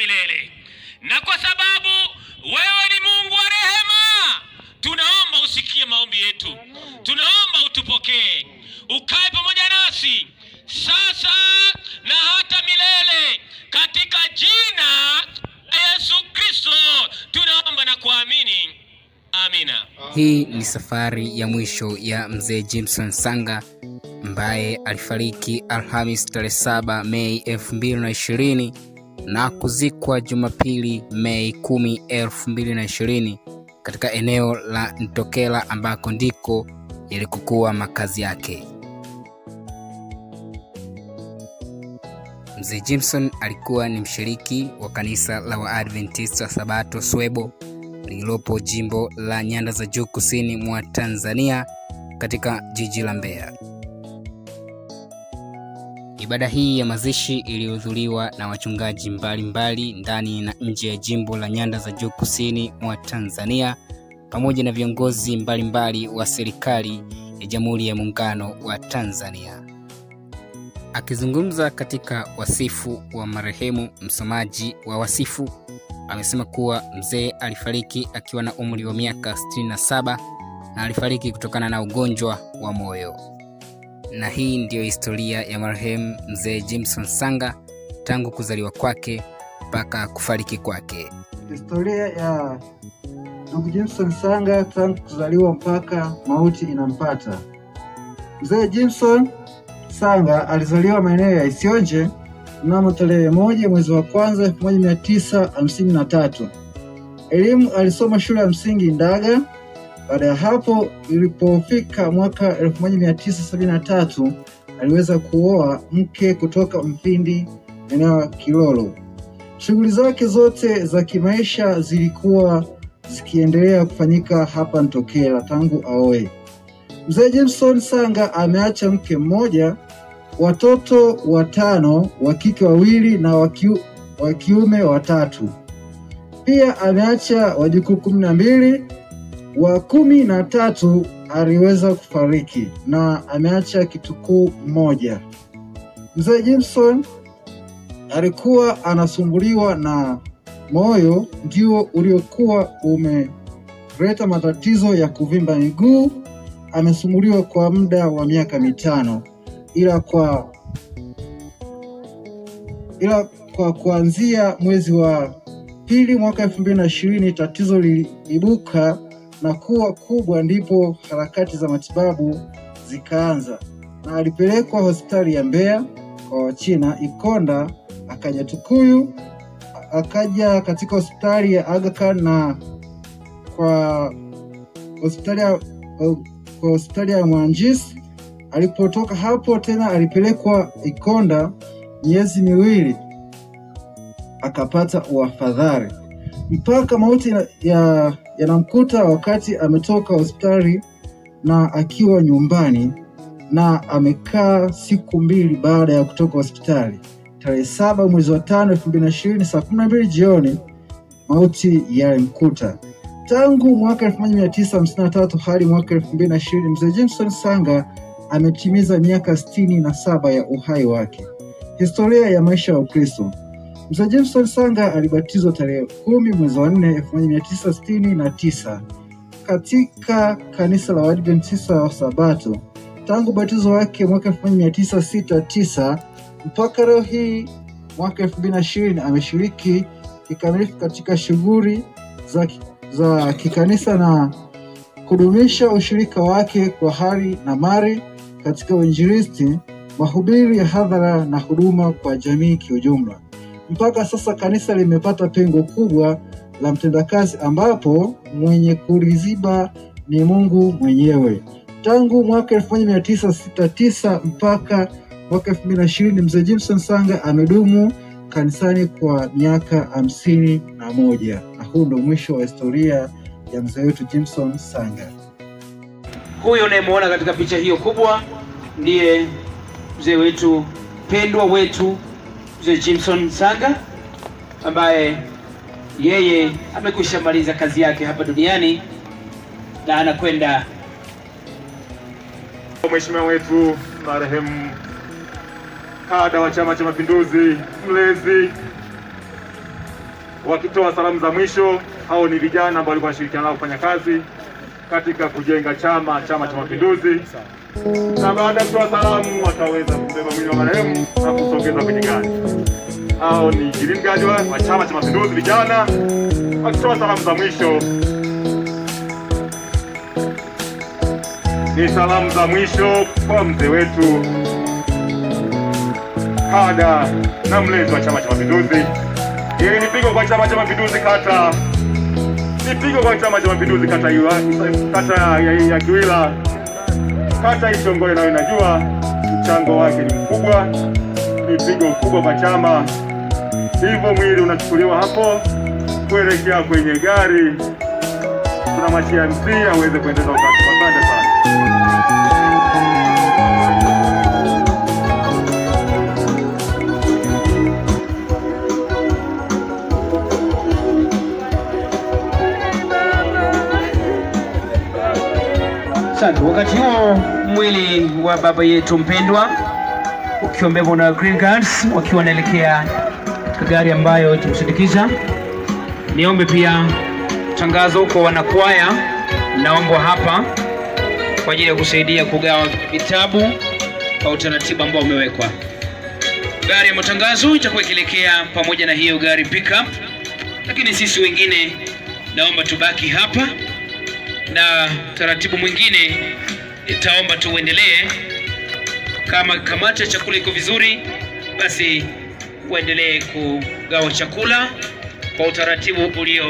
milele. Na kwa sababu wewe ni Mungu wa rehema, tunaomba usikie maombi yetu, tunaomba utupokee, ukae pamoja nasi sasa na hata milele, katika jina la Yesu Kristo tunaomba na kuamini, amina. Hii ni safari ya mwisho ya mzee Jimson Sanga ambaye alifariki Alhamis tarehe 7 Mei 2020 na kuzikwa Jumapili Mei 10, 2020 katika eneo la Ntokela ambako ndiko yalikokuwa makazi yake. Mzee Jimson alikuwa ni mshiriki wa kanisa la Waadventista Sabato Swebo lililopo jimbo la Nyanda za Juu kusini mwa Tanzania katika jiji la Mbeya. Ibada hii ya mazishi ilihudhuriwa na wachungaji mbalimbali ndani na nje ya jimbo la Nyanda za Juu kusini mwa Tanzania pamoja na viongozi mbalimbali wa serikali ya Jamhuri ya Muungano wa Tanzania. Akizungumza katika wasifu wa marehemu, msomaji wa wasifu amesema kuwa mzee alifariki akiwa na umri wa miaka 67 na alifariki kutokana na ugonjwa wa moyo. Na hii ndiyo historia ya marehemu mzee Jimson Sanga tangu kuzaliwa kwake mpaka kufariki kwake. Historia ya ndugu Jimson Sanga tangu kuzaliwa mpaka mauti inampata. Mzee Jimson Sanga alizaliwa maeneo ya Isionje mnamo tarehe moja mwezi wa kwanza 1953. Elimu alisoma shule ya msingi Ndaga. Baada ya hapo, ilipofika mwaka 1973 aliweza kuoa mke kutoka Mpindi eneo la Kilolo. Shughuli zake zote za kimaisha zilikuwa zikiendelea kufanyika hapa Ntokela tangu aoe. Mzee Jameson Sanga ameacha mke mmoja, watoto watano, wa kike wawili na wa kiu- wa kiume watatu. Pia ameacha wajukuu kumi na mbili, wa kumi na tatu aliweza kufariki na ameacha kitukuu mmoja. Mzee Jameson alikuwa anasumbuliwa na moyo ndio uliokuwa umeleta matatizo ya kuvimba miguu. Amesumbuliwa kwa muda wa miaka mitano, ila kwa ila kwa kuanzia mwezi wa pili mwaka elfu mbili na ishirini tatizo liliibuka na kuwa kubwa, ndipo harakati za matibabu zikaanza na alipelekwa hospitali ya Mbeya kwa Wachina Ikonda, akaja Tukuyu, akaja katika hospitali ya Aga Khan na kwa hospitali ya kwa hospitali ya Mwanjis. Alipotoka hapo tena alipelekwa Ikonda miezi miwili, akapata uafadhali mpaka mauti ya- ya yanamkuta wakati ametoka hospitali na akiwa nyumbani na amekaa siku mbili baada ya kutoka hospitali. Tarehe saba mwezi wa tano elfu mbili na ishirini saa kumi na mbili jioni mauti yalimkuta. Tangu mwaka 1953 hadi mwaka 2020 mzee Jameson Sanga ametimiza miaka sitini na saba ya uhai wake. Historia ya maisha ya Ukristo. Mzee Jameson Sanga alibatizwa tarehe kumi mwezi wa nne 1969 katika kanisa la Waadventista wa Sabato. Tangu ubatizo wake mwaka 1969 mpaka leo hii mwaka 2020 ameshiriki kikamilifu katika shughuli za, za kikanisa na kudumisha ushirika wake kwa hali na mali katika uinjilisti, mahubiri ya hadhara na huduma kwa jamii kiujumla. Mpaka sasa kanisa limepata pengo kubwa la mtendakazi ambapo mwenye kuliziba ni Mungu mwenyewe. Tangu mwaka 1969 mpaka mwaka 2020 mzee Jimson Sanga amedumu kanisani kwa miaka hamsini na moja na huu ndo mwisho wa historia ya mzee wetu Jimson Sanga. Huyo unayemwona katika picha hiyo kubwa ndiye mzee wetu pendwa wetu mzee Jimson Sanga ambaye yeye amekwisha maliza kazi yake hapa duniani na anakwenda Mheshimiwa wetu marehemu kada wa Chama cha Mapinduzi, mlezi wakitoa salamu za mwisho. Hao ni vijana ambao walikuwa wanashirikiana nao kufanya kazi katika kujenga chama Chama cha Mapinduzi, na baada ya kutoa salamu wataweza kubeba mwili wa marehemu na kusogeza kwenye gari. Hao ni green guard wa wa Chama cha Mapinduzi vijana wakitoa salamu za mwisho. Ni salamu za mwisho kwa mzee wetu kada na mlezi wa Chama cha Mapinduzi. Hili ni pigo kwa Chama cha Mapinduzi kata, ni pigo kwa Chama cha Mapinduzi kata ya, kata ya, ya Kiwila, kata Ishongole, nayo inajua mchango wake ni mkubwa, ni pigo kubwa kwa chama. Hivyo mwili unachukuliwa hapo kuelekea kwenye gari, tunamwachia MC aweze kuendeleza utaratibu. Asante sana. Asante. Wakati huo mwili wa baba yetu mpendwa ukiwa na Green Guards wakiwa wanaelekea katika gari ambayo itamsindikiza. Niombe pia tangazo kwa wanakwaya, naombwa hapa kwa ajili ya kusaidia kugawa vitabu kwa utaratibu ambao umewekwa. Gari ya matangazo itakuwa ikielekea pamoja na hiyo gari pickup, lakini sisi wengine naomba tubaki hapa na taratibu mwingine itaomba tuendelee. Kama kamati ya chakula iko vizuri, basi uendelee kugawa chakula kwa utaratibu ulio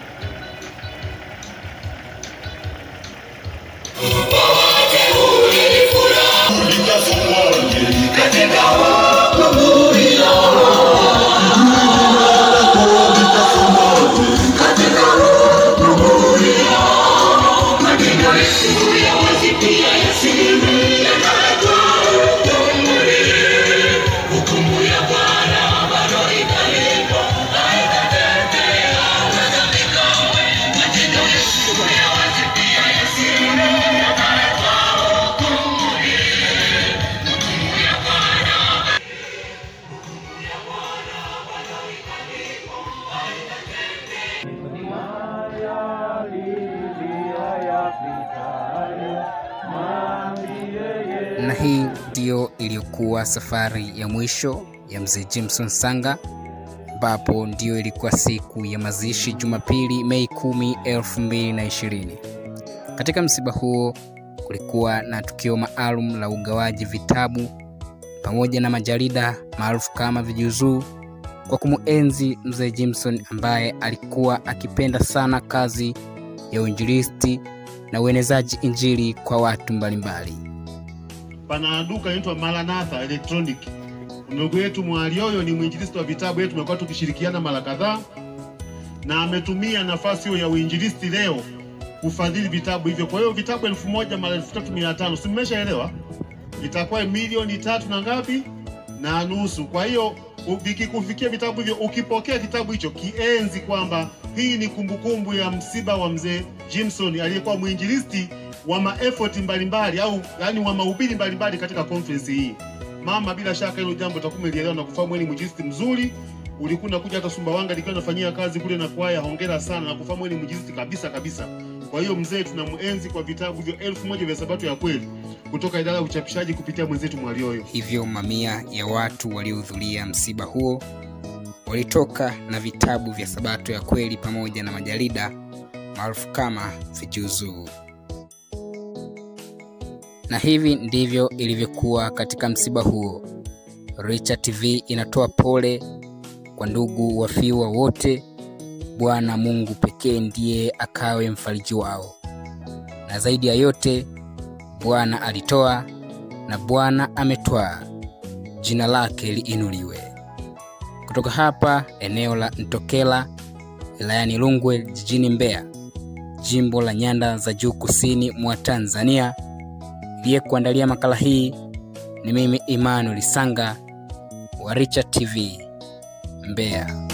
na hii ndiyo iliyokuwa safari ya mwisho ya mzee Jimson Sanga, ambapo ndiyo ilikuwa siku ya mazishi Jumapili Mei 10, 2020. Katika msiba huo kulikuwa na tukio maalum la ugawaji vitabu pamoja na majarida maarufu kama vijuzuu kwa kumuenzi mzee Jimson ambaye alikuwa akipenda sana kazi ya uinjilisti na uenezaji injili kwa watu mbalimbali. pana duka inaitwa Maranatha Electronic. Ndugu yetu Mwalioyo ni mwinjilisti wa vitabu yetu, tumekuwa tukishirikiana mara kadhaa, na ametumia nafasi hiyo ya uinjilisti leo kufadhili vitabu hivyo. Kwa hiyo vitabu elfu moja mara elfu tatu mia tano si mmeshaelewa? Itakuwa milioni tatu na ngapi na nusu. Kwa hiyo u- vikikufikia vitabu hivyo, ukipokea kitabu hicho, kienzi kwamba hii ni kumbukumbu ya msiba wa mzee Jimson aliyekuwa mwinjilisti wa maefoti mbalimbali au yani wa mahubiri mbalimbali katika conference hii. Mama, bila shaka hilo jambo utakuwa umelielewa na kufahamu wewe ni mwinjilisti mzuri. Ulikuwa unakuja hata Sumbawanga nikiwa nafanyia kazi kule na kwaya, hongera sana na kufahamu wewe ni mwinjilisti kabisa kabisa. Kwa hiyo mzee, tunamuenzi kwa vitabu hivyo elfu moja vya Sabato ya kweli kutoka idara ya uchapishaji kupitia mwenzetu Mwalioyo. Hivyo mamia ya watu waliohudhuria msiba huo walitoka na vitabu vya Sabato ya kweli pamoja na majarida maarufu kama vijuzuu. Na hivi ndivyo ilivyokuwa katika msiba huo. Richa TV inatoa pole kwa ndugu wafiwa wote. Bwana Mungu pekee ndiye akawe mfariji wao, na zaidi ya yote, Bwana alitoa na Bwana ametwaa, jina lake liinuliwe. Kutoka hapa eneo la Ntokela wilayani Rungwe jijini Mbeya, jimbo la Nyanda za Juu kusini mwa Tanzania, iliyekuandalia makala hii ni mimi Emmanuel Sanga wa Richa TV Mbeya.